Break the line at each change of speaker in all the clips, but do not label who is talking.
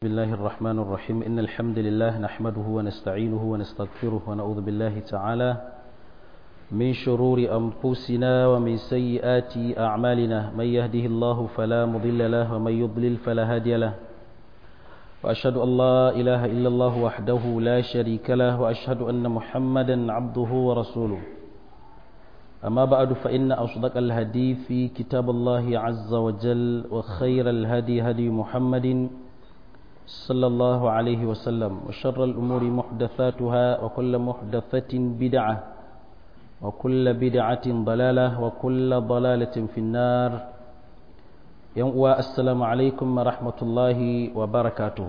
بسم الله الرحمن الرحيم إن الحمد لله نحمده ونستعينه ونستغفره ونعوذ بالله تعالى من شرور أنفسنا ومن سيئات أعمالنا من يهده الله فلا مضل له ومن يضلل فلا هادي له وأشهد أن لا إله إلا الله وحده لا شريك له وأشهد أن محمدا عبده ورسوله أما بعد فإن أصدق الهدي في كتاب الله عز وجل وخير الهدي هدي محمد صلى الله عليه وسلم وشر الأمور محدثاتها وكل محدثة بدعة وكل بدعة ضلالة وكل ضلالة في النار يوم السلام عليكم ورحمة الله وبركاته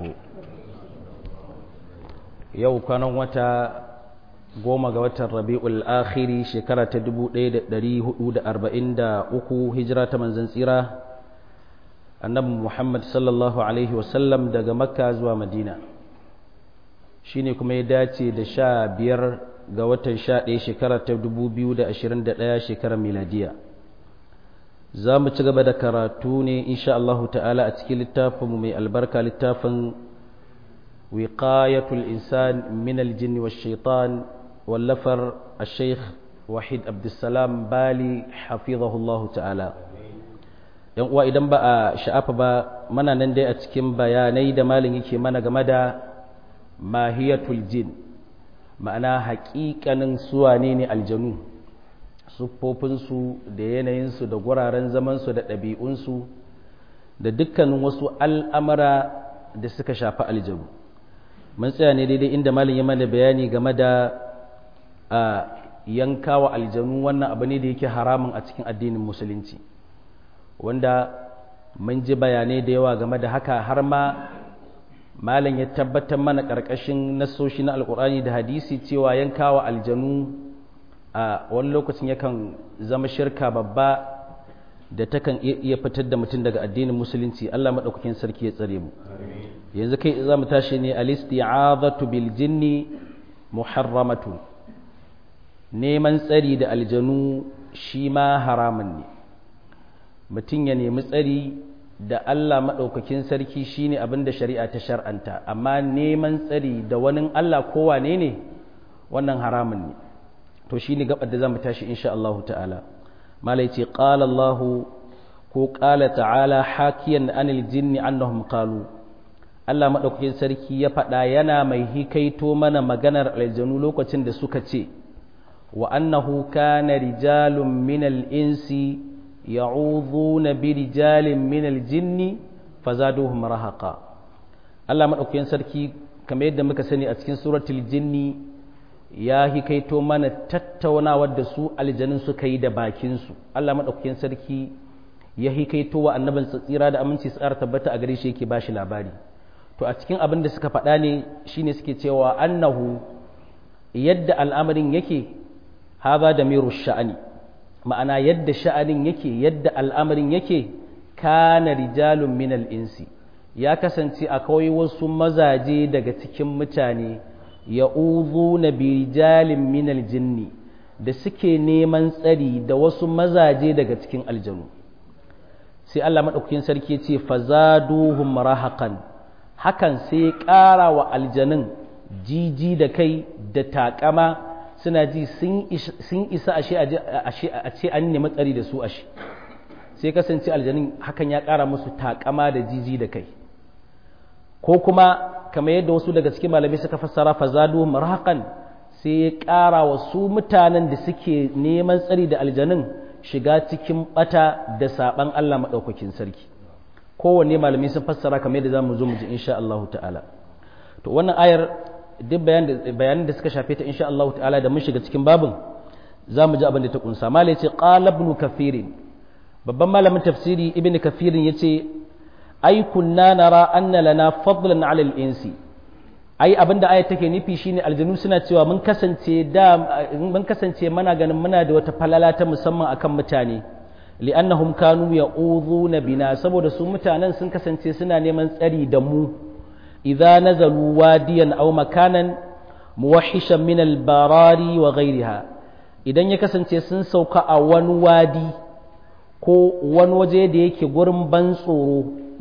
يوم كان وتا goma ga watan rabi'ul akhiri shekara ta 1443 hijira ta manzon tsira annabi Muhammad sallallahu Alaihi wasallam daga makka zuwa madina shi ne kuma ya dace da sha biyar ga watan sha ɗaya shekara ta dubu biyu da ashirin da ɗaya shekarar miladiya za mu ci gaba da karatu ne insha Allahu ta'ala a cikin littafinmu mai albarka littafin wiqayatul insan min aljinni wa shaitan wallafar a sheikh wahid abdulsalam bali hafizahullahu ta'ala yan uwa idan ba a sha'afa ba mana nan dai a cikin bayanai da malin yake mana game da mahiyatul jin ma'ana haƙiƙanin suwane ne aljanu siffofinsu da yanayinsu da guraren zamansu da ɗabi'unsu da dukkanin wasu al'amara da suka shafi aljanu mun tsaya ne daidai inda malin ya mana bayani game da a yankawa aljanu wannan abu ne da yake haramun a cikin addinin musulunci wanda mun ji bayanai da yawa game da haka har ma malam ya tabbatar mana ƙarƙashin nasoshi na alƙur'ani da hadisi cewa yankawa aljanu a wani lokacin yakan zama shirka babba da takan iya fitar da mutum daga addinin musulunci Allah maɗaukakin sarki ya tsare mu yanzu kai za mu tashi ne al-isti'azatu bil jinni muharramatu neman tsari da aljanu shi ma haramun ne mutum ya nemi tsari da Allah maɗaukakin sarki shine abin da shari'a ta shar'anta amma neman tsari da wani Allah kowane ne wannan haramun ne to shine gabar da zamu tashi insha Allah ta'ala malai ce qala Allah ko qala ta'ala hakiyan anil jinni annahum qalu Allah maɗaukakin sarki ya faɗa yana mai hikaito mana maganar aljanu lokacin da suka ce wa annahu kana rijalun minal insi ya'udhuna bi rijalin min aljinni fazaduhum rahaqa Allah madaukakin sarki kamar yadda muka sani a cikin suratul jinni ya hikaito mana tattaunawar da su aljanun suka yi da bakin su Allah madaukakin sarki ya hikaito wa annabin tsira da aminci tsara tabbata a gare shi yake bashi labari to a cikin abin da suka faɗa ne shine suke cewa annahu yadda al'amarin yake haza da miru sha'ani ma'ana yadda sha'anin yake yadda al'amarin yake kana rijalun minal insi ya kasance akwai wasu mazaje daga cikin mutane ya uzu na birijalin minal jinni da suke neman tsari da wasu mazaje daga cikin aljanu sai Allah maɗaukakin sarki ce fazaduhum rahaqan hakan sai ƙara wa aljanun jiji da kai da taƙama suna ji sun isa a ce an nemi tsari da su ashe sai kasance aljanin hakan ya ƙara musu takama da jiji da kai ko kuma kamar yadda wasu daga cikin malamai suka fassara fazadu marhaƙan sai ya ƙara wa su mutanen da suke neman tsari da aljanin shiga cikin bata da saɓan Allah maɗaukakin sarki kowanne malamai sun fassara kamar yadda za mu zo mu ji insha Allah ta'ala to wannan ayar duk bayanan da suka shafe ta insha Allah ta'ala da mun shiga cikin babin za mu ji abin da ta kunsa malai ce qala ibn kathir babban malamin tafsiri ibn kathir yace ai kunna nara anna lana fadlan 'ala al-insi ai abinda ayat take nufi shine aljanu suna cewa mun kasance da mun kasance muna ganin muna da wata falala ta musamman akan mutane li'annahum kanu ya'udhuna bina saboda su mutanen sun kasance suna neman tsari da mu إذا نزلوا واديا أو مكانا موحشا من البراري وغيرها idan ya kasance sun sauka a wani wadi ko wani waje da yake gurin ban tsoro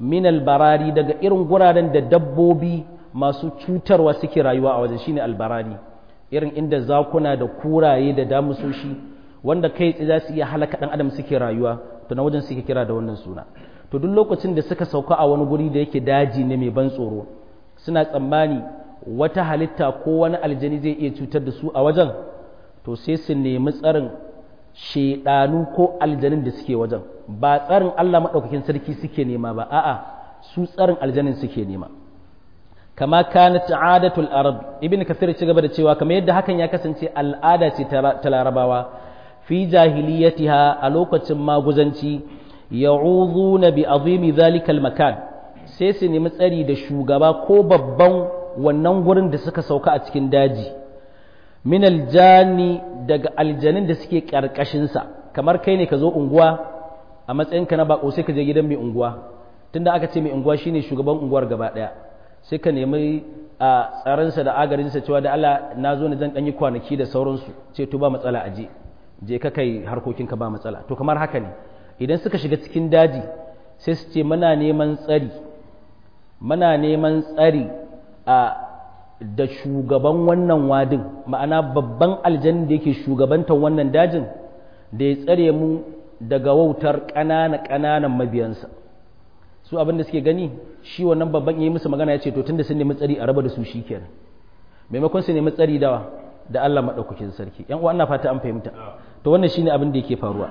min albarari daga irin guraren da dabbobi masu cutarwa suke rayuwa a wajen shine albarari irin inda zakuna da kuraye da damusoshi wanda kai tsaye za su iya halaka dan adam suke rayuwa to na wajen suke kira da wannan suna to duk lokacin da suka sauka a wani guri da yake daji ne mai ban tsoro suna tsammani wata halitta ko wani aljani zai iya cutar da su a wajen to sai su nemi tsarin shedanu ko aljanin da suke wajen ba tsarin Allah maɗaukakin sarki suke nema ba a'a su tsarin aljanin suke nema kama kanat adatul arab ibn kathir ci gaba da cewa kamar yadda hakan ya kasance al'ada ce ta larabawa fi jahiliyatiha a lokacin maguzanci ya'udhuna bi azimi zalikal makan sai su nemi tsari da shugaba ko babban wannan gurin da suka sauka a cikin daji min aljani daga aljanin da suke karkashinsa kamar kai ne ka zo unguwa a matsayinka na bako sai ka je gidan mai unguwa tunda aka ce mai unguwa shine shugaban unguwar gaba daya sai ka nemi a tsaransa da agarinsa cewa da Allah na zo na zan ɗanyi kwanaki da sauransu ce to ba matsala a je je ka kai harkokinka ba matsala to kamar haka ne idan suka shiga cikin daji sai su ce muna neman tsari muna neman tsari a da shugaban wannan wadin ma'ana babban aljanin da yake shugabantar wannan dajin da ya tsare mu daga wautar ƙanana ƙananan mabiyansa su abin da suke gani shi wannan babban yi musu magana ya ce to tunda sun nemi tsari a raba da su shikenan maimakon su nemi tsari dawa da Allah madaukakin sarki yan uwa ina fata an fahimta to wannan shine abin da yake faruwa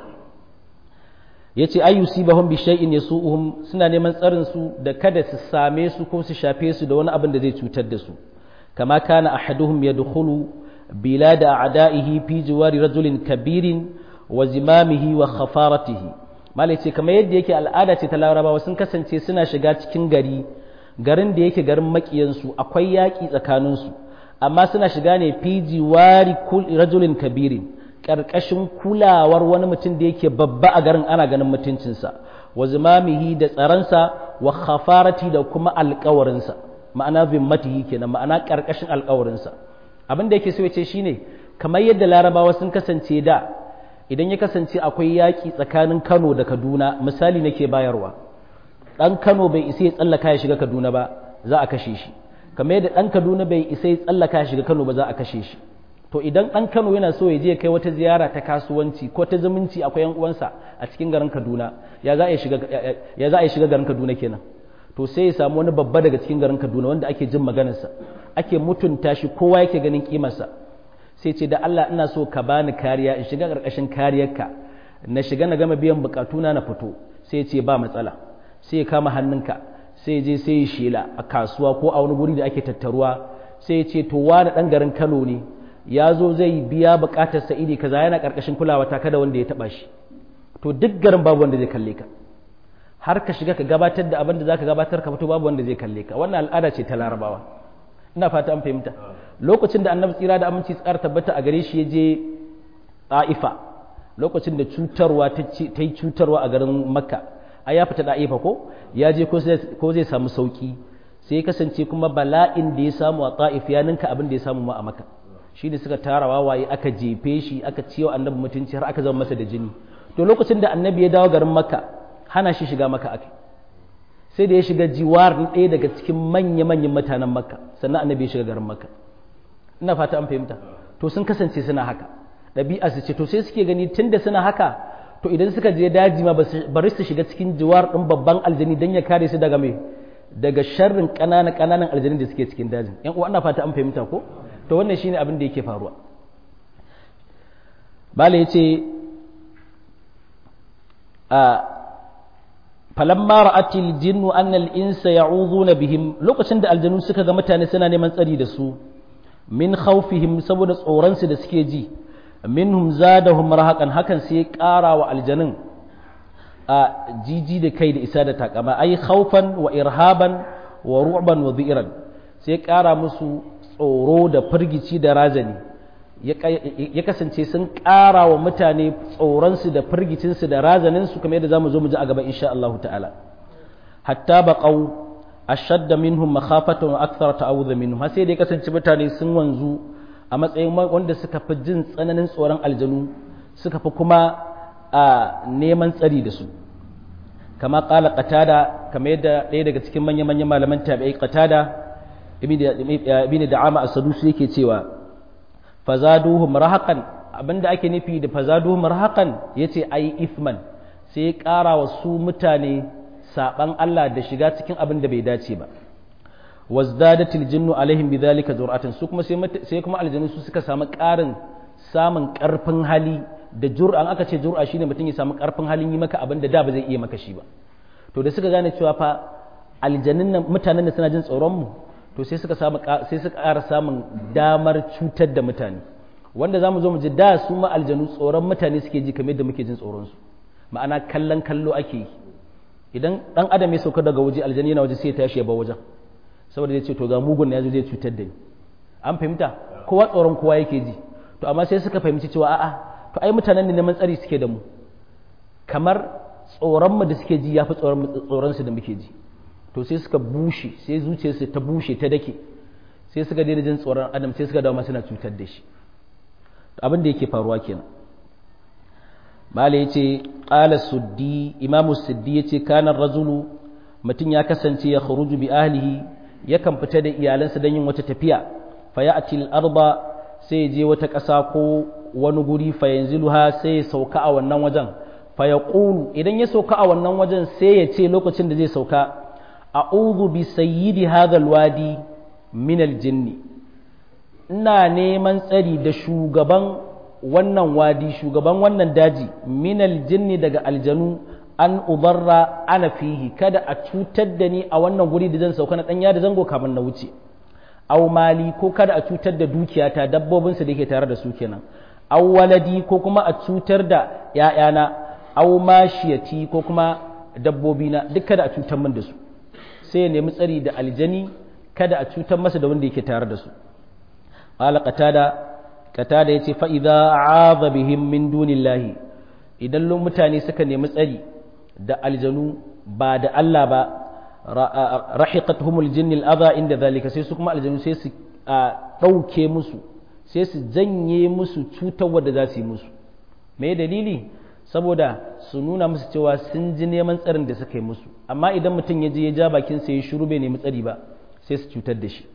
yace ayyusibahum bi shay'in yasu'uhum suna neman tsarin su da kada su same su ko su shafe su da wani abin da zai cutar da su kama kana ahaduhum yadkhulu bilad a'da'ihi fi jiwari rajulin kabirin wa zimamihi wa khafaratihi malai ce kamar yadda yake al'ada ce ta larabawa sun kasance suna shiga cikin gari garin da yake garin makiyansu akwai yaƙi tsakaninsu amma suna shiga ne fi jiwari rajulin kabirin ƙarƙashin kulawar wani mutum da yake babba a garin ana ganin mutuncinsa wa zimamihi da tsaronsa wa khafarati da kuma alƙawarinsa ma'ana zimmatihi kenan ma'ana ƙarƙashin alƙawarinsa abin da yake so ya ce shine kamar yadda larabawa sun kasance da idan ya kasance akwai yaƙi tsakanin Kano da Kaduna misali nake bayarwa ɗan Kano bai isa ya tsallaka ya shiga Kaduna ba za a kashe shi kamar yadda ɗan Kaduna bai isa ya tsallaka ya shiga Kano ba za a kashe shi to idan ɗan Kano yana so ya je kai wata ziyara ta kasuwanci ko ta zumunci akwai yan uwansa a cikin garin Kaduna ya za a shiga ya za a shiga garin Kaduna kenan to sai ya samu wani babba daga cikin garin Kaduna wanda ake jin maganarsa ake mutunta shi kowa yake ganin kimarsa sai ce da Allah ina so ka bani kariya in shiga ƙarƙashin kariyarka na shiga na gama biyan bukatuna na fito sai ce ba matsala sai ya kama hannunka sai je sai ya shela a kasuwa ko a wani guri da ake tattaruwa sai ya ce to wani ɗan garin Kano ne ya zo zai biya bukatar sa iri kaza yana ƙarƙashin kulawa ta kada wanda ya taɓa shi to duk garin babu wanda zai kalle ka har ka shiga ka gabatar da abin da zaka gabatar ka fito babu wanda zai kalle ka wannan al'ada ce ta larabawa ina fata an fahimta lokacin da annabi tsira da aminci tsara tabbata a gare shi ya je ɗa'ifa lokacin da cutarwa ta yi cutarwa a garin makka a ya fita ɗa'ifa ko ya je ko zai samu sauki sai ya kasance kuma bala'in da ya samu a ɗa'if ya ninka abin da ya samu ma a makka shi da suka tara wawaye aka jefe shi aka ciwo annabi mutunci har aka zama masa da jini to lokacin da annabi ya dawo garin makka hana shi shiga makka aka sai da ya shiga jiwar ɗaya daga cikin manya-manyan mutanen makka sannan annabi ya shiga garin makka ina fata an fahimta to sun kasance suna haka ɗabi'a su ce to sai suke gani tunda suna haka to idan suka je daji ma bari su shiga cikin jiwar ɗin babban aljani don ya kare su daga mai daga sharrin ƙananan ƙananan aljani da suke cikin dajin yan uwa ina fata an fahimta ko to wannan shine abin da yake faruwa bala yace a falamma ra'atil jinnu anna al-insa ya'udhuna bihim lokacin da aljanu suka ga mutane suna neman tsari da su min khawfihim saboda tsoron su da suke ji minhum zadahum rahaqan hakan sai ya ƙara wa aljanun a jiji da kai da isa da takama ai khawfan wa irhaban wa ru'ban wa dhi'ran sai ya ƙara musu tsoro da firgici da razani ya kasance sun ƙara wa mutane tsoronsu da firgicinsu da razaninsu kamar yadda za mu zo mu ji a gaba insha Allah ta'ala hatta baƙau ashadda minhum makhafatan wa akthara ta'awudha minhum har sai da ya kasance mutane sun wanzu a matsayin wanda suka fi jin tsananin tsoron aljanu suka fi kuma a neman tsari da su kama qala qatada kama yadda ɗaya daga cikin manyan manyan malaman tabi'i qatada ibn da'ama as-sadusi yake cewa fazaduhum rahaqan abinda ake nufi da fazaduhum rahaqan yace ai ithman sai ya ƙara wa su mutane saban Allah da shiga cikin abin da bai dace ba wazdadatil jinnu alaihim bidhalika jur'atan su kuma sai kuma aljanu su suka samu ƙarin samun ƙarfin hali da jur'an aka ce jur'a shine mutum ya samu ƙarfin halin yi maka abin da da ba zai iya maka shi ba to da suka gane cewa fa aljanun nan mutanen da suna jin tsoron mu to sai suka samu sai suka ƙara samun damar cutar da mutane wanda zamu zo mu ji da su ma aljanu tsoron mutane suke ji kamar yadda muke jin tsoron su ma'ana kallon kallo ake yi idan dan adam ya sauka daga waje aljani yana waje sai ya tashi ya bar wajen saboda zai ce to ga mugun ya zo zai cutar da ni an fahimta kowa tsoron kowa yake ji to amma sai suka fahimci cewa a'a to ai mutanen ne neman tsari suke da mu kamar tsoron mu da suke ji yafi tsoron tsoron su da muke ji to sai suka bushe sai zuciyarsu ta bushe ta dake sai suka daina jin tsoron adam sai suka dawo ma suna cutar da shi abin da yake faruwa kenan mala yace qala suddi imamu suddi yace kana rajulu mutum ya kasance ya kharuju bi ahlihi yakan fita da iyalansa don yin wata tafiya fa ya'ti al-arba sai je wata ƙasa ko wani guri fa yanziluha sai ya sauka a wannan wajen fa yaqulu idan ya sauka a wannan wajen sai ya ce lokacin da zai sauka a'udhu bi sayyidi hadha al-wadi min al-jinni ina neman tsari da shugaban wannan wadi shugaban wannan daji minal jinni daga aljanu an ubarra ana fihi kada a cutar da ni a wannan guri da zan sauka na ɗanya da zango kafin na wuce aw mali ko kada a cutar da dukiyata dabbobinsu da ke tare da su kenan aw waladi ko kuma a cutar da ‘ya'yana aw mashiyati ko kuma dabbobina duk kada a cutar min da su sai ya nemi tsari da aljani kada a cutar masa da wanda yake tare da su qala qatada qatada yace fa idza a'adha bihim min dunillahi idan mutane suka nemi tsari da aljanu ba da Allah ba rahiqatuhumul jinnil adha inda zalika sai su kuma aljanu sai su dauke musu sai su janye musu cutarwa da za su yi musu me dalili saboda su nuna musu cewa sun ji neman tsarin da suka yi musu amma idan mutum ya je ya ja bakin sa ya shiru bai nemi tsari ba sai su cutar da shi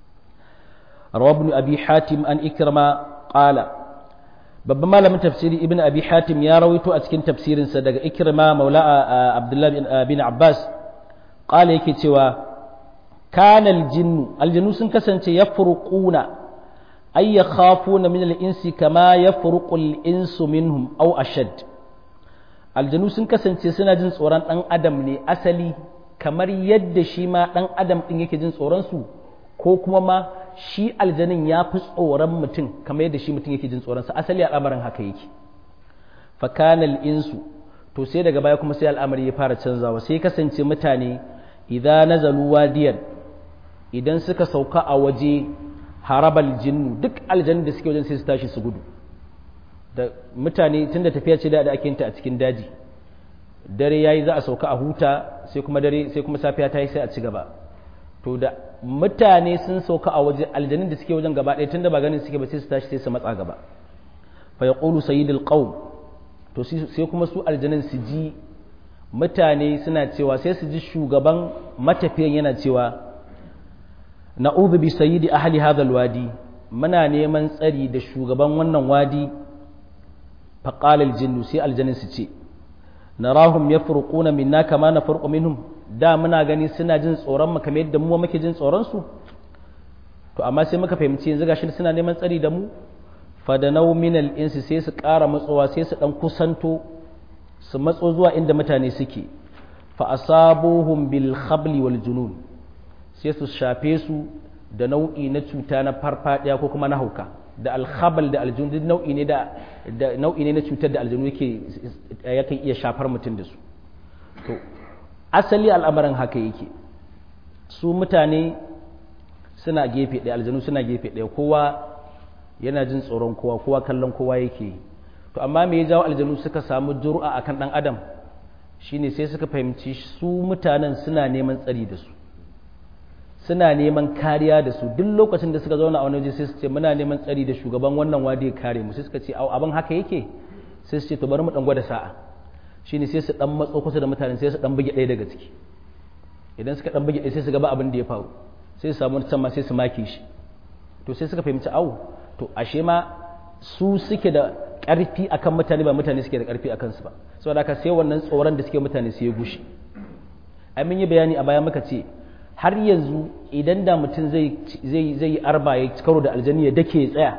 rawabnu abi hatim an ikrama qala babban malamin tafsiri ibn abi hatim ya rawaito a cikin tafsirinsa daga ikrima maula abdullahi bin abbas qala yake cewa kana aljinnu aljannu sun kasance yafruquna ay yakhafuna min al-insi kama yafruqu al-insu minhum aw ashad aljannu sun kasance suna jin tsoron dan adam ne asali kamar yadda shi ma dan adam din yake jin tsoron su ko kuma ma shi aljanin ya fi tsoron mutum kamar yadda shi mutum yake jin tsoronsa asali al'amarin haka yake fakanal insu to sai daga baya kuma sai al'amari ya fara canzawa sai kasance mutane idan nazalu wadiyan idan suka sauka a waje harabal jinnu duk aljannin da suke wajen sai su tashi su gudu da mutane tunda tafiya ce da ake ta a cikin daji dare yayi za a sauka a huta sai kuma dare sai kuma safiya ta yi sai a ci gaba to da mutane sun sauka a waje aljanin da suke wajen gaba ɗaya tunda ba ganin suke ba sai su tashi sai su matsa gaba fa yaqulu sayyidul qawm to sai kuma su aljanin su ji mutane suna cewa sai su ji shugaban matafiyan yana cewa na'udhu bi sayyidi ahli hadha alwadi muna neman tsari da shugaban wannan wadi fa qala aljinnu sai aljanin su ce narahum yafruquna minna kama nafruqu minhum da muna gani suna jin tsoron mu kamar yadda mu muke jin tsoron su to amma sai muka fahimci yanzu gashi suna neman tsari da mu fadanau minal insi sai su ƙara matsowa sai su dan kusanto su matso zuwa inda mutane suke fa asabuhum bil khabli wal junun sai su shafe su da nau'i na cuta na farfadiya ko kuma na hauka da alkhabal da aljun duk nau'i ne da nau'i ne na cutar da aljunu yake yakan iya shafar mutum da su to asali al'amarin haka yake su mutane suna gefe ɗaya aljanu suna gefe ɗaya kowa yana jin tsoron kowa kowa kallon kowa yake to amma me ya jawo aljanu suka samu jur'a akan ɗan adam shine sai suka fahimci su mutanen suna neman tsari da su suna neman kariya da su duk lokacin da suka zauna a wani waje sai su ce muna neman tsari da shugaban wannan wadi ya kare mu sai suka ce abin haka yake sai su ce to bari mu dan gwada sa'a shine sai su dan matso kusa da mutanen sai su dan buge ɗaya daga ciki idan suka dan buge ɗaya sai su gaba abin da ya faru sai su samu can ma sai su make shi to sai suka fahimci au to ashe ma su suke da ƙarfi akan mutane ba mutane suke da ƙarfi akan su ba saboda haka sai wannan tsoron da suke mutane sai ya gushi ai mun yi bayani a baya muka ce har yanzu idan da mutum zai zai zai arba ya karo da aljanni ya dake ya tsaya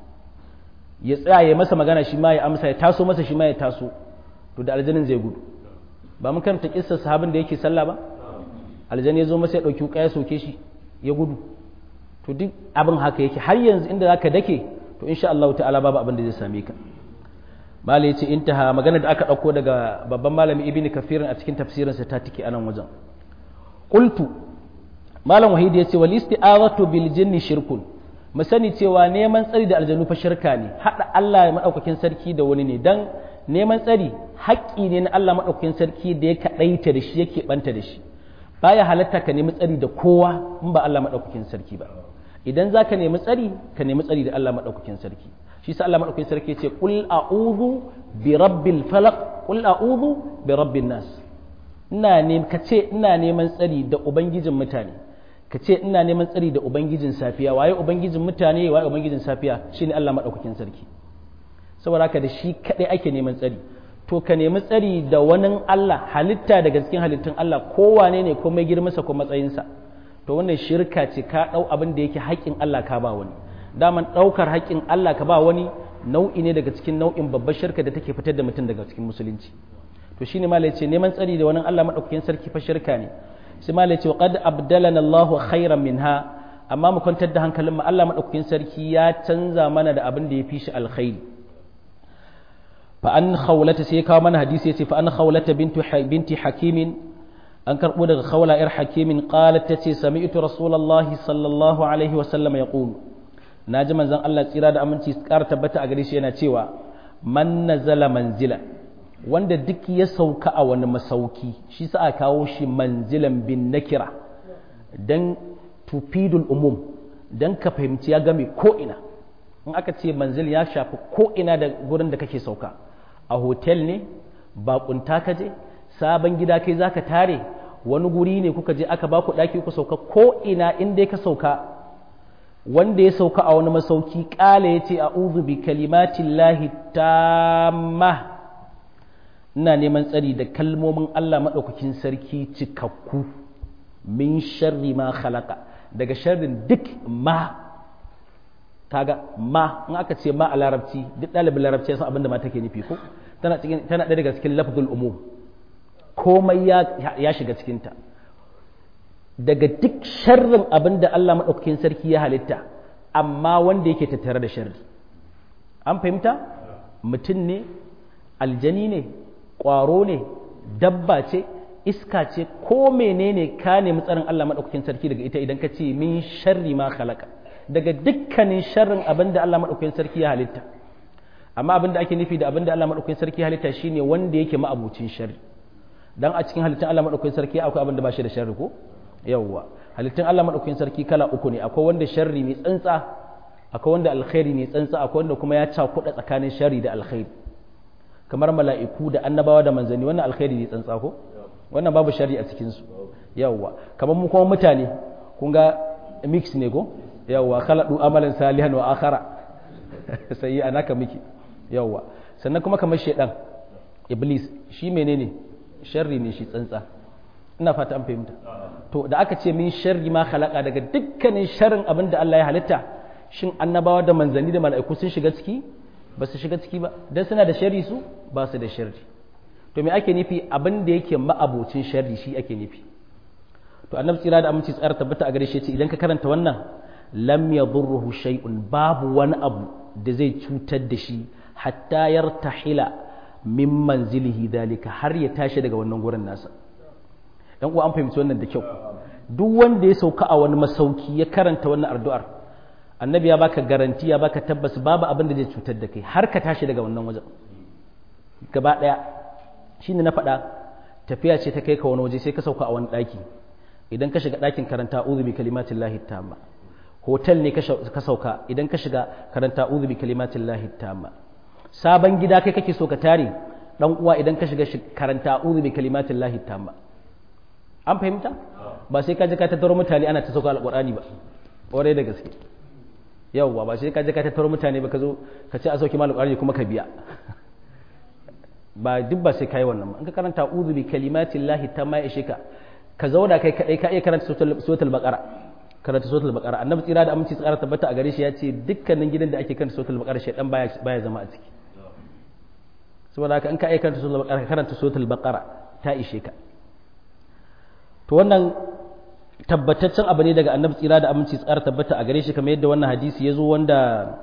ya tsaya ya masa magana shi ma ya amsa ya taso masa shi ma ya taso to da aljannin zai gudu ba mun karanta kissar sahabin da yake sallah ba aljanni ya zo masa ya dauki wuka ya soke shi ya gudu to duk abin haka yake har yanzu inda zaka dake to insha Allah ta'ala babu abin da zai same ka malai yace intaha magana da aka dauko daga babban malami ibnu kafir a cikin tafsirin sa ta tike anan wajen qultu malam wahid yace wal isti'azatu bil jinni shirkun mu sani cewa neman tsari da aljanu fa shirka ne hada Allah madaukakin sarki da wani ne dan neman tsari haƙƙi ne na Allah madaukakin sarki da ya kadaita da shi yake banta da shi baya halatta ka nemi tsari da kowa in ba Allah madaukakin sarki ba idan za ka nemi tsari ka nemi tsari da Allah maɗaukakin sarki shi sa Allah maɗaukakin sarki ce qul a'udhu bi rabbil falaq qul a'udhu bi rabbin nas ina ne ka ce ina neman tsari da ubangijin mutane ka ce ina neman tsari da ubangijin safiya waye ubangijin mutane waye ubangijin safiya shine Allah maɗaukakin sarki saboda haka da shi kadai ake neman tsari to ka nemi tsari da wani Allah halitta daga cikin halittun Allah kowane ne ko mai girmansa ko matsayinsa to wannan shirka ce ka ɗau abin da yake haƙƙin Allah ka ba wani daman ɗaukar haƙƙin Allah ka ba wani nau'i ne daga cikin nau'in babbar shirka da take fitar da mutum daga cikin musulunci to shine malai ce neman tsari da wani Allah madaukakin sarki fa shirka ne sai malai ce qad abdalana Allahu khairan minha amma mu kwantar da hankalin mu Allah madaukakin sarki ya canza mana da abin da ya fi shi alkhairi fa an khawlata sai kawo mana hadisi yace fa an khawlata bintu binti hakimin an karɓo daga khawla yar hakimin qalat tace sami'tu rasulullahi sallallahu alaihi wa sallam yaqul naji manzon Allah tsira da aminci ƙara tabbata a gare shi yana cewa man nazala manzila wanda duk ya sauka a wani masauki shi sa a kawo shi manzilan bin nakira dan tufidul umum dan ka fahimci ya game ko ina in aka ce manzil ya shafi ko ina da gurin da kake sauka a hotel ne baƙunta ka je sabon gida kai zaka tare wani guri ne kuka je aka baku ɗaki ku sauka ko ina inda ka sauka wanda ya sauka a wani masauki ƙala ya ce a bi kalimatin lahi tamma ina neman tsari da kalmomin Allah maɗaukakin sarki cikakku min sharri ma khalaqa daga sharrin duk ma kaga ma in aka ce ma a larabci duk ɗalibin larabci ya san abin da ma take nufi ko tana ɗaya daga cikin lafzul umum komai ya shiga cikinta daga duk sharrin abin da Allah maɗaukakin sarki ya halitta amma wanda yake tattare da sharri an fahimta mutum ne aljani ne ƙwaro ne dabba ce iska ce ko menene ka nemi tsarin Allah maɗaukakin sarki daga ita idan ka ce min sharri ma khalaqa daga dukkanin sharrin abin da Allah maɗaukakin sarki ya halitta amma abin da ake nufi da abin da Allah maɗaukakin sarki ya halitta shine wanda yake ma'abucin sharri dan a cikin halittun Allah madaukakin sarki akwai abin da ba shi da sharri ko yawwa halittun Allah madaukakin sarki kala uku ne akwai wanda sharri ne tsantsa akwai wanda alkhairi ne tsantsa akwai wanda kuma ya cakuɗa tsakanin sharri da alkhairi kamar mala'iku da annabawa da manzanni wannan alkhairi ne tsantsa ko wannan babu sharri a cikin su yawwa kamar mu kuma mutane kun ga mix ne ko yawwa khaladu amalan salihan wa akhara sai anaka miki yawwa sannan kuma kamar shedan iblis shi menene sharri ne shi tsantsa ina fata an fahimta to da aka ce min sharri ma khalaqa daga dukkanin sharrin abin da Allah ya halitta shin annabawa da manzanni da mala'iku sun shiga ciki ba su shiga ciki ba dan suna da sharri su ba su da sharri to me ake nufi abin da yake ma'abocin sharri shi ake nufi to annabi tsira da aminci tsara tabbata a gare shi ce idan ka karanta wannan lam yadurruhu shay'un babu wani abu da zai cutar da shi hatta yartahila min manzilihi dalika har ya tashi daga wannan gurin nasa dan uwa an fahimci wannan da kyau duk wanda ya sauka a wani masauki ya karanta wannan addu'ar annabi ya baka garanti ya baka tabbas babu abin da zai cutar da kai har ka tashi daga wannan wajen gaba daya shine na faɗa tafiya ce ta kai ka wani waje sai ka sauka a wani ɗaki idan ka shiga ɗakin karanta uzu bi kalimatin lahi tamma hotel ne ka sauka idan ka shiga karanta uzu bi kalimatin lahi tamma sabon gida kai kake so ka tare dan uwa idan ka shiga karanta a'udhu bi kalimatin lahi tamma an fahimta ba sai ka je ka tattaro mutane ana ta sauka alqur'ani ba ƙwarai da gaske yawwa ba sai ka je ka tattaro mutane ba ka zo ka ce a sauki malu alqur'ani kuma ka biya ba duk ba sai kai wannan ba in ka karanta a'udhu bi kalimatin lahi tamma ya shika ka zauna kai kadai ka iya karanta suratul baqara karanta suratul baqara annabi tsira da aminci tsara tabbata a gare shi ya ce dukkanin gidan da ake karanta suratul baqara shedan baya baya zama a ciki saboda haka in ka iya karanta suratul baqara karanta suratul baqara ta ishe ka to wannan tabbataccen abu ne daga annabi tsira da aminci tsara tabbata a gare shi kamar yadda wannan hadisi ya zo wanda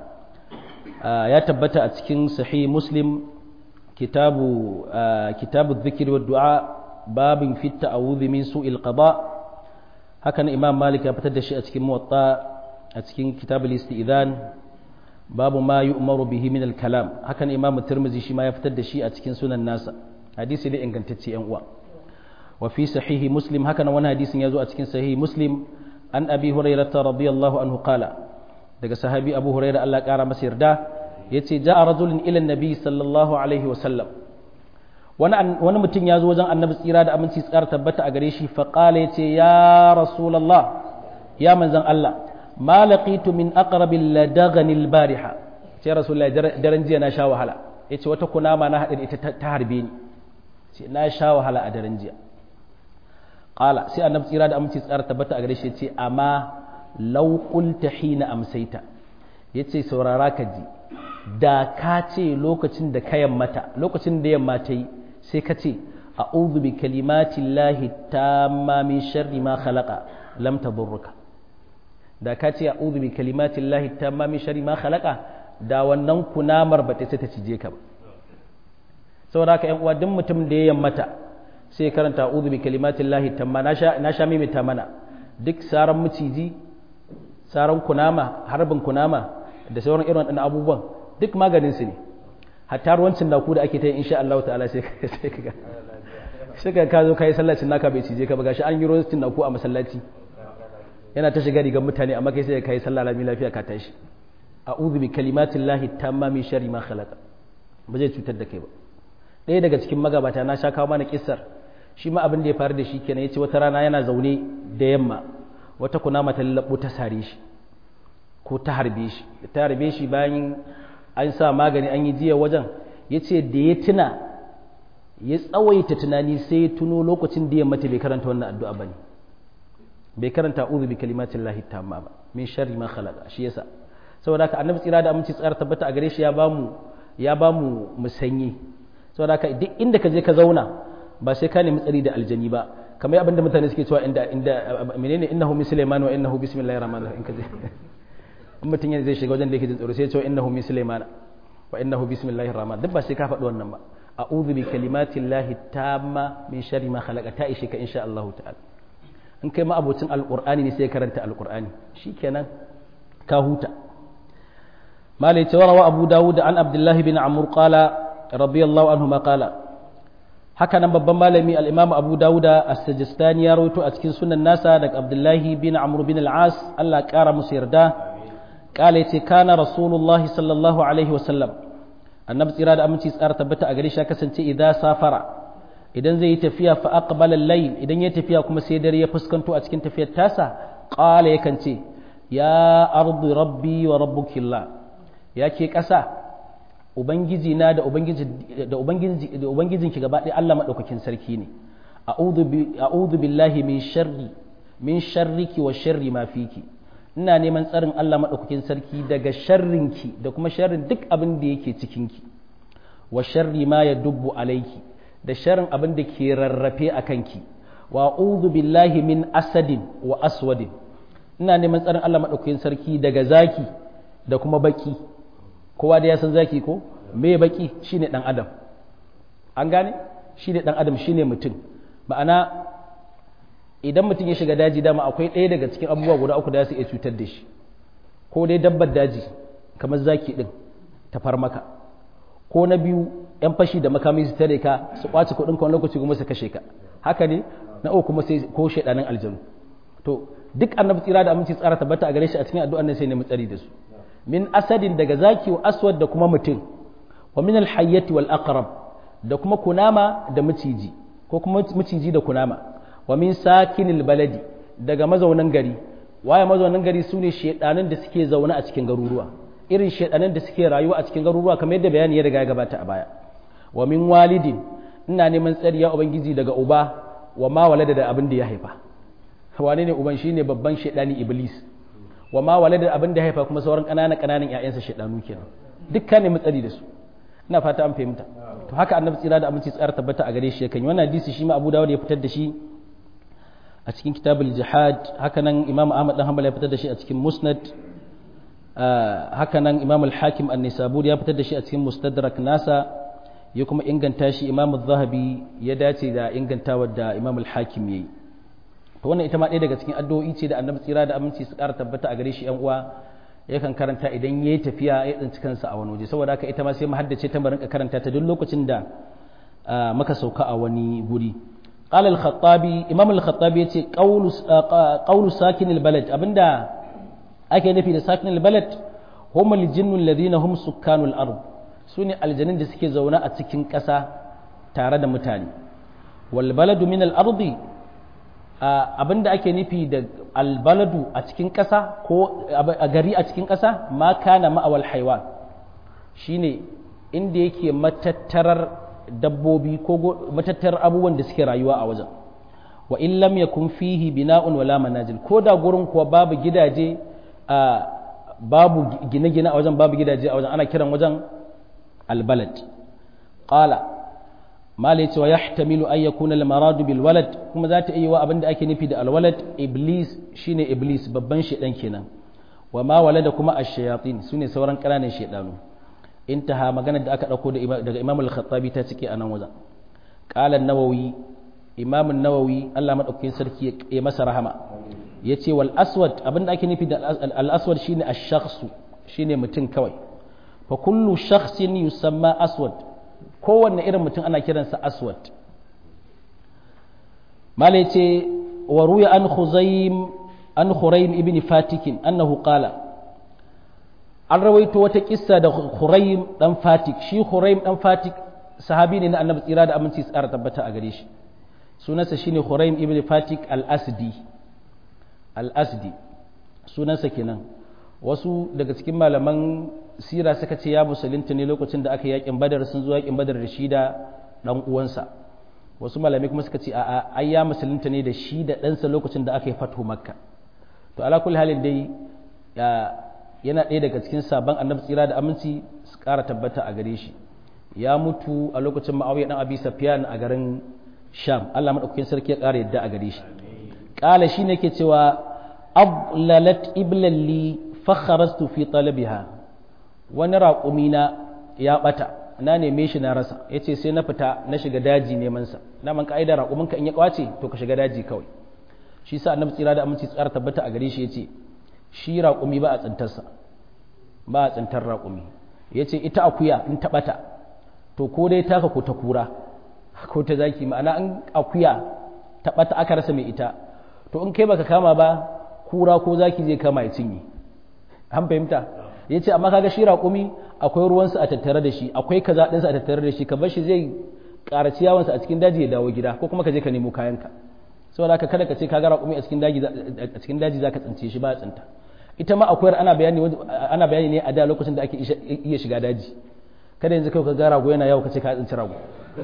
ya tabbata a cikin sahih muslim kitabu kitabu dhikri wa du'a babin fit ta'awudhi min su'il qada hakan imam malik ya fitar da shi a cikin muwatta a cikin kitabul isti'zan babu ma yu'maru bihi min al-kalam hakan imam tirmidhi shi ma ya fitar da shi a cikin sunan nasa hadisi da ingantacce yan uwa wa fi sahihi muslim hakan wani hadisin ya zo a cikin sahihi muslim an abi hurairah radiyallahu anhu qala daga sahabi abu hurairah Allah kara masa yarda yace ja'a rajulun ila an-nabi sallallahu alaihi wa sallam wani mutum ya zo wajen annabi tsira da aminci tsara tabbata a gare shi faƙala ya ce ya rasulallah ya manzan Allah ma laqitu min aqrabil ladaganil bariha ce rasulullah daren jiya na sha wahala ya ce wata kunama na haɗin ita ta harbe ni ce na sha wahala a daren jiya ƙala sai annabi tsira da aminci tsara tabbata a gare shi ya ce amma law qulta hina amsaita ya ce saurara ka ji da ka ce lokacin da ka yammata lokacin da yamma ta yi sai ka ce a'udhu bi kalimatin lahi tamma min sharri ma khalaqa lam tadurruka da ka ce a'udhu bi kalimatin lahi tamma min sharri ma khalaqa da wannan kunamar ba ta sai ta cije ka ba saboda haka ƴan uwa duk mutum da ya yammata sai karanta a'udhu bi kalimatin lahi tamma na sha na sha mimita mana duk saran miciji saran kunama harbin kunama da sauran irin waɗannan abubuwan duk maganin su ne hatta ruwancin da ku da ake ta yi insha Allah ta'ala sai sai ka sai ka ka zo kai sallacin naka bai cije ka ba gashi an yi ruwancin da ku a masallaci yana ta shiga rigar mutane amma kai sai ka yi sallah lami lafiya ka tashi a'udhu bi kalimatin lahi tamma min sharri ma khalaqa ba zai cutar da kai ba ɗaya daga cikin magabata na sha kawo mana kissar shi ma abin da ya faru da shi kenan yace wata rana yana zaune da yamma wata kunama ta lallabo ta sare shi ko ta harbe shi ta harbe shi bayan an sa magani an yi jiya wajen ya ce da ya tuna ya tsawaita tunani sai ya tuno lokacin da ya mata bai karanta wannan addu'a ba ne bai karanta uzu bi kalimatin lahi tamma ba min sharri ma khalaqa shi yasa saboda haka annabi tsira da aminci tsara tabbata a gare shi ya bamu ya bamu musanyi saboda haka duk inda ka je ka zauna ba sai ka nemi tsari da aljani ba kamar abinda mutane suke cewa inda inda menene innahu sulaiman wa innahu bismillahir rahmanir rahim kaje in mutum yana zai shiga wajen da yake jin tsoro sai ya ce innahu min sulaiman wa innahu bismillahir rahman duk ba sai ka faɗi wannan ba a'udhu bi kalimati llahi tamma min sharri ma khalaqa ta ishe ka insha Allah ta'ala in kai ma abocin alqur'ani ne sai karanta alqur'ani shikenan ka huta malai ce warawa abu dawud an abdullahi bin amr qala radiyallahu anhu ma qala haka nan babban malami al-imam abu dawuda as-sajistani ya rawaito a cikin sunan nasa daga abdullahi bin amr bin al-as Allah kara musu yarda قال يتي كان رسول الله صلى الله عليه وسلم النبي tsira da aminci tsara tabbata a gare shi kasance idan safara idan zai yi tafiya fa aqbala al-layl idan ya tafiya kuma sai dare ya fuskanto a cikin tafiyar tasa qala yakan ce ya ardu rabbi wa rabbukillah ya ke kasa ubangiji na da ubangiji da ubangiji da ubangijinki gaba ɗaya Allah madaukakin sarki ne a'udhu bi a'udhu billahi min sharri min sharriki wa sharri ma fiki ina neman tsarin Allah maɗaukakin sarki daga sharrinki da kuma sharrin duk abin da yake cikinki wa sharri ma ya dubbu alaiki da sharrin abin da ke rarrafe a kanki wa a'udhu billahi min asadin wa aswadin ina neman tsarin Allah maɗaukakin sarki daga zaki da kuma baki kowa da ya san zaki ko me baki shine dan adam an gane shine dan adam shine mutum ma'ana idan mutum ya shiga daji dama akwai ɗaya daga cikin abubuwa guda uku da su iya cutar da shi ko dai dabbar daji kamar zaki ɗin ta far maka ko na biyu yan fashi da makami su tare ka su kwace kuɗin kan lokaci kuma su kashe ka haka ne na uku kuma sai ko shaidanin aljanu to duk annabi tsira da aminci tsara tabbata a gare shi a cikin addu'an nan sai ne tsari da su min asadin daga zaki wa aswad da kuma mutum wa min alhayyati wal aqrab da kuma kunama da maciji ko kuma maciji da kunama wa min sakinil baladi daga mazaunan gari waye mazaunan gari su ne shedanin da suke zaune a cikin garuruwa irin shedanin da suke rayuwa a cikin garuruwa kamar yadda bayani ya riga ya gabata a baya wa min walidin ina neman tsari ya ubangiji daga uba wa ma walada da abin da ya haifa wane ne uban shine babban shedani iblis wa ma walada abin da ya haifa kuma sauran ƙananan ƙananan ƴaƴansa shedanu kenan dukkan ne matsari da su ina fata an fahimta to haka annabi tsira da aminci tsara tabbata a gare shi yakan yi wannan hadisi shi ma Abu Dawud ya fitar da shi a cikin kitabul jihad haka nan Imam Ahmad dan Hanbal ya fitar da shi a cikin Musnad haka nan Imam al-Hakim an-Nisaburi ya fitar da shi a cikin Mustadrak nasa ya kuma inganta shi Imam zahabi ya dace da ingantawar da Imam al-Hakim yayi to wannan ita ma ɗaya daga cikin addu'o'i ce da Annabi tsira da aminci su ƙara tabbata a gare shi ƴan uwa yakan karanta idan yayi tafiya ya tsinci kansa a wani waje saboda haka ita ma sai mu haddace ta barin karanta ta duk lokacin da maka sauka a wani guri qala al-khattabi imam al-khattabi yace qawlu qawlu sakin al-balad abinda ake nufi da sakin al-balad hum al-jinnu alladhina hum sukkanul ard sune aljanin da suke zaune a cikin ƙasa tare da mutane wal baladu min al-ardi abinda ake nufi da albaladu a cikin ƙasa ko a gari a cikin ƙasa ma kana ma'awal haiwan shine inda yake matattarar dabbobi ko matattarar abubuwan da suke rayuwa a wajen wa in lam yakun fihi bina'un wala manazil ko da gurin kuwa babu gidaje babu gine-gine a wajen babu gidaje a wajen ana kiran wajen albalad qala mala yace wa yahtamilu an yakuna al-maradu bil walad kuma za ta iya wa abinda ake nufi da al-walad iblis shine iblis babban shedan kenan wa ma walada kuma ash-shayatin sune sauran ƙananan shedanu intaha maganar da aka dauko daga Imam al-Khattabi ta cike a nan wajen qala an-Nawawi Imam an-Nawawi Allah madaukakin sarki ya masa rahama yace wal aswad abinda ake nufi da al-aswad shine ash-shakhsu shine mutum kawai fa kullu shakhsin yusamma aswad kowanne irin mutum ana kiransa aswad mala ce wa ruya an khuzaim an khuraim ibn fatikin annahu qala an rawaito wata kissa da khuraim dan fatik shi khuraim dan fatik sahabi ne na annabi tsira da aminci tsara tabbata a gare shi sunansa shine khuraim ibn fatik al-asdi al-asdi sunansa kenan wasu daga cikin malaman sira suka ce ya musulunta ne lokacin da aka yakin badar sun zo yakin badar da shi da dan uwansa wasu malamai kuma suka ce a ai ya musulunta ne da shi da ɗansa lokacin da aka yi fatu makka to ala kulli halin dai yana ɗaya daga cikin sabon annabi tsira da aminci su ƙara tabbata a gare shi ya mutu a lokacin ma'awiya dan abi safyan a garin sham Allah madaukakin sarki ya ƙara yadda a gare shi ƙala shine yake cewa ablalat iblalli fakharastu fi talabiha wani raƙumina ya ɓata na neme shi na rasa ya ce sai na fita na shiga daji nemansa na man ka'ida raƙuminka in ya ƙwace to ka shiga daji kawai shi sa annabi tsira da aminci tsara tabbata a gare shi ya ce shi raƙumi ba a tsintarsa ba a tsintar raƙumi ya ce ita akuya in ta ɓata to ko dai taka ko ta kura ko ta zaki ma'ana in akuya ta ɓata aka rasa mai ita to in kai baka kama ba kura ko zaki zai kama ya cinye an fahimta ya ce amma kaga shi raƙumi akwai ruwansa a tattare da shi akwai kaza ɗinsa a tattare da shi ka bar shi zai ƙaraci yawansa a cikin daji ya dawo gida ko kuma ka je ka nemo kayanka saboda haka kada ka ce kaga raƙumi a cikin daji a cikin daji zaka tsince shi ba a tsinta ita ma akwai ana bayani ana bayani ne a da lokacin da ake iya shiga daji kada yanzu kai ka ga rago yana yawo ka ce ka tsinci rago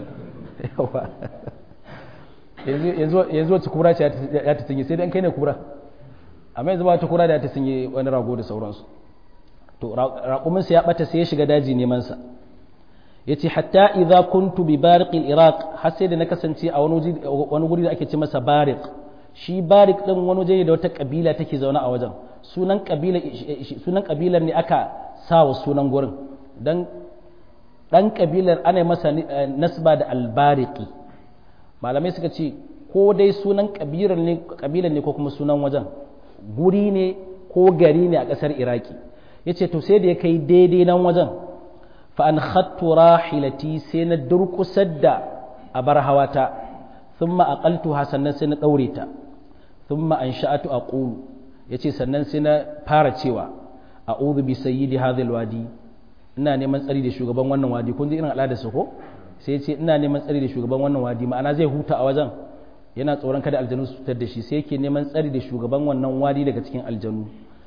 yanzu yanzu wacce kura ce ya ta tsinye sai dai kai ne kura amma yanzu ba ta kura da ta tsinye wani rago da sauransu to raƙuminsa ya ɓata sai ya shiga daji nemansa ya ce hatta idza kuntu bi bariqil iraq har sai da na kasance a wani guri da ake ce masa bariq shi bariq din wani waje da wata kabila take zaune a wajen sunan kabila sunan kabilar ne aka sa wa sunan gurin dan dan kabilar ana masa nasba da albariqi malamai suka ce ko dai sunan kabilar ne kabilar ne ko kuma sunan wajen guri ne ko gari ne a ƙasar iraki ya ce to sai da ya kai daidai nan wajen fa'an hattu rahilati sai na durkusar da a bar hawata sun ma'aƙaltu sannan sai na ɗaure ta sun ma'an sha'atu a ƙulu ya ce sannan sai na fara cewa a uzu bi sayi da hadil wadi ina neman tsari da shugaban wannan wadi kun ji irin al'ada su ko sai ce ina neman tsari da shugaban wannan wadi ma'ana zai huta a wajen yana tsoron kada aljanu su fitar da shi sai yake neman tsari da shugaban wannan wadi daga cikin aljanu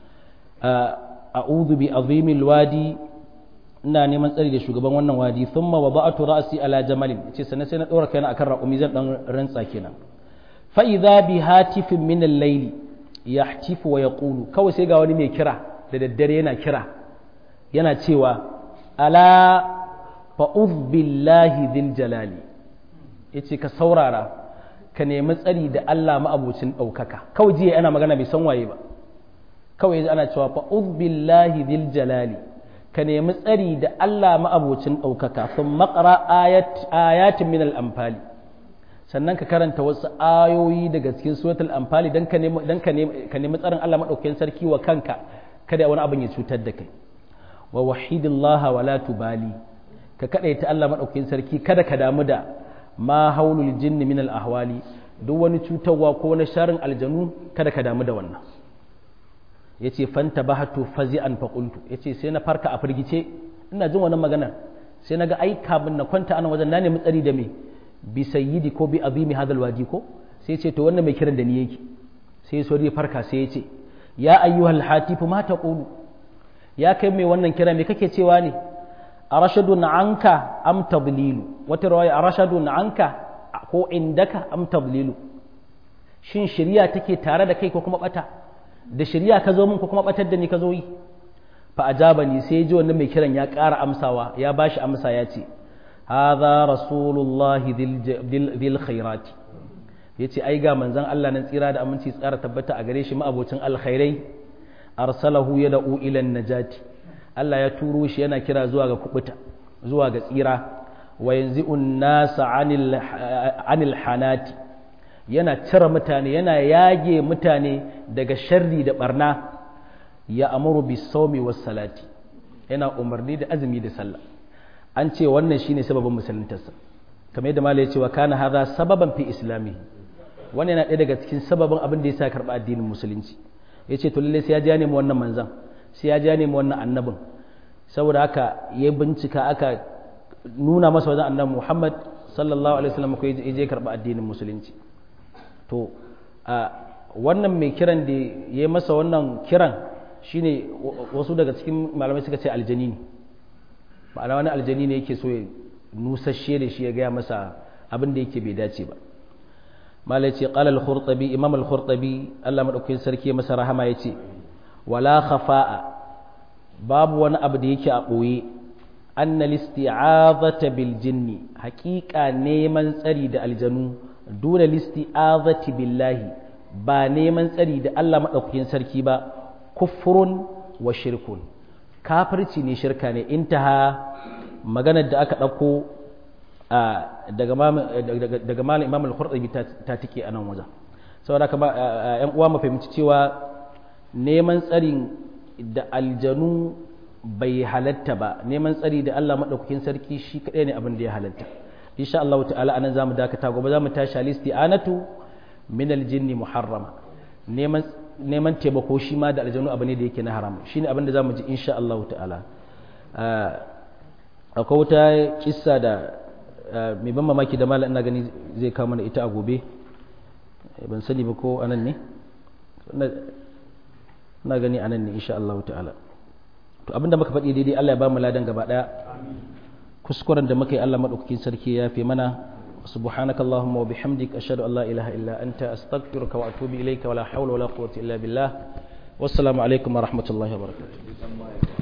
a'udhu bi azimil wadi ina neman tsari da shugaban wannan wadi thumma wada'tu ra'si ala jamalin yace sannan sai na dora kaina akan raƙumi zan dan rantsa kenan fa idza bi hatifin min al-layl yahtifu wa yaqulu kawai sai ga wani mai kira da daddare yana kira yana cewa ala fa'uz billahi dhil jalali yace ka saurara ka nemi tsari da Allah ma'abucin ɗaukaka kawai jiya ana magana bai san waye ba kawai ana cewa fa'uz billahi dhil jalali ka nemi tsari da Allah ma'abocin ɗaukaka sun makara ayatin min al'amfali sannan ka karanta wasu ayoyi daga cikin suratul amfali don ka nemi tsarin Allah maɗaukakin sarki wa kanka kada wani abin ya cutar da kai wa wahidillaha wa la tubali ka kaɗaita Allah maɗaukakin sarki kada ka damu da ma haulul jinni min al-ahwali duk wani cutarwa ko wani sharin aljanu kada ka damu da wannan ya ce fanta ba hatu fazi'an faƙultu ya ce sai na farka a firgice ina jin wani magana sai na ga ai kabin na kwanta ana wajen na nemi tsari da me bi sayyidi ko bi azimi hadal wadi ko sai ce to wannan mai kiran da ni yake sai so ya farka sai ya ce ya ayyuhal hatifu ma taqulu ya kai mai wannan kira me kake cewa ne arashadun anka am tadlilu wata rawaya arashadun anka ko indaka am tadlilu shin shari'a take tare da kai ko kuma bata da shirya ka zo min ko kuma batar da ni ka zo yi fa ajabani sai ji wannan mai kiran ya ƙara amsawa ya bashi amsa ya ce hadha rasulullahi dhil khairati yace ai ga manzon Allah nan tsira da aminci tsara tabbata a gare shi ma'abocin alkhairai arsalahu yad'u ila najati Allah ya turo shi yana kira zuwa ga kubuta zuwa ga tsira wa yanzi'un nasa anil anil hanati yana cire mutane yana yage mutane daga sharri da barna ya amuru bi saumi was salati yana umarni da azumi da sallah an ce wannan shine sababin musuluntarsa kamar yadda malai ya ce wa kana hadha sababan fi islami wannan yana ɗaya daga cikin sababin abin da yasa karɓa addinin musulunci yace to lalle sai ya ja ne mu wannan manzan sai ya ja ne mu wannan annabin saboda haka ya bincika aka nuna masa wajen annabi Muhammad sallallahu alaihi wasallam ko ya je karɓa addinin musulunci to a wannan mai kiran da ya masa wannan kiran shine wasu daga cikin malamai suka ce aljani ne ma'ana wani aljani ne yake so ya nusashe da shi ya gaya masa abin da yake bai dace ba malai ce qala al-khurtabi imam al-khurtabi Allah madaukakin sarki masa rahama yace wala khafa'a babu wani abu da yake a boye anna listi'azata bil jinni haqiqa neman tsari da aljanu dole listi'azati billahi ba neman tsari da Allah maɗaukakin sarki ba kufurun wa shirkun kafirci ne shirka ne intaha maganar da aka ɗauko daga malam imam al-khurɗabi ta tike a nan wajen saboda ka ba yan uwa mu fahimci cewa neman tsarin da aljanu bai halatta ba neman tsari da Allah maɗaukakin sarki shi kaɗai ne abin da ya halatta insha Allah ta'ala anan zamu dakata gobe zamu tashi alisti'anatu min aljinn muharrama neman neman taimako shi ma da aljanu abu ne da yake na haram shine abin da zamu ji insha Allah ta'ala akwai wata kissa da mai ban mamaki da malam ina gani zai kawo mana ita a gobe ban sani ba ko anan ne ina gani anan ne insha Allah ta'ala to abinda muka faɗi daidai Allah ya ba mu ladan gaba daya kuskuren da muka yi Allah maɗaukakin sarki ya fi mana subhanaka allahumma wa bihamdik ashhadu an la ilaha illa anta astaghfiruka wa atubu ilayka wa la hawla wa la quwwata illa billah wassalamu alaikum wa rahmatullahi wa barakatuh